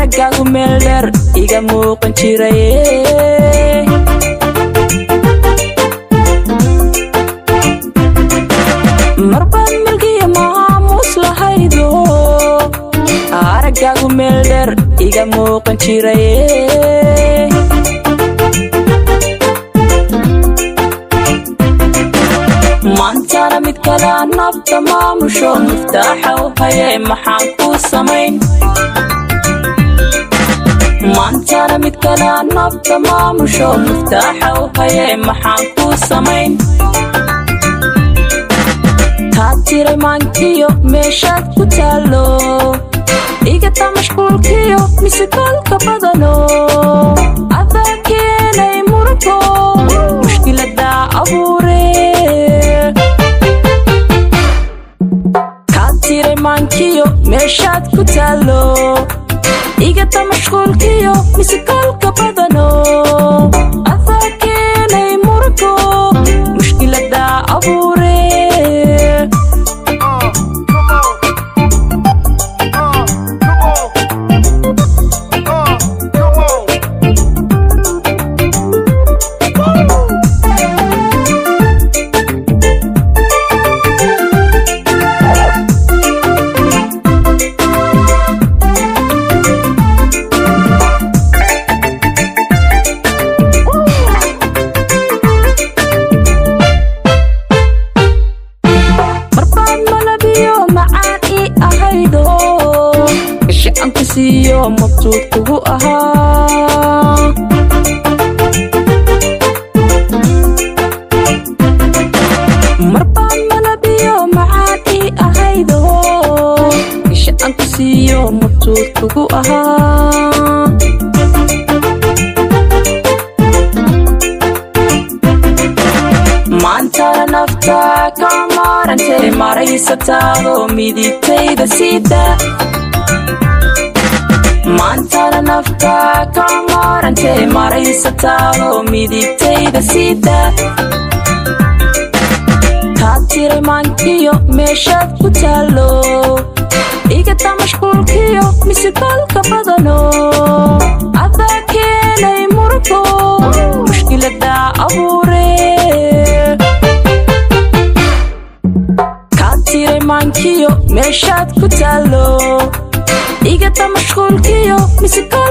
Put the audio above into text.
araggaagu meel dheer iga muuqan jiraye marbaad milgiya maamuus lahaydo araggaagu meel dheer iga muuqan jiraye maantana mid kalea nafta maamusho muftaaxa u hayay maxaan kuu samayn maantana mid kalea nafta maamusho muftaaxa u hayay maxaan kuu samayn taad tiray maankiyo meeshaad ku taallo igata mashquulkiyo mise koolka badano adaa keenay murugo mushkiladaa abuure kaad tiray maankiyo meeshaad ku taallo igata mashquulkiyo mise koolka badano adaa keenay murugo mushkiladaa abuure marbaad malabiyo macaan ii ahaydo gasha aan ku siiyo mabsuud kugu ahaa marbaad malabiyo macaan ii ahaydo gasha aan ku siiyo mabsuud kugu ahaa maantana nafta ka maarantay maraysataado midigtayda sida maantana nafta ka maarantay maraysataado midigtayda sida kaad tiray maankiyo meeshaad ku taallo igata mashquulkiyo mise koolka badano adaa keenay murugo mushkiladaa abuure kaad tiray maankiyo meeshaad ku taallo igata mashquulkiyo mise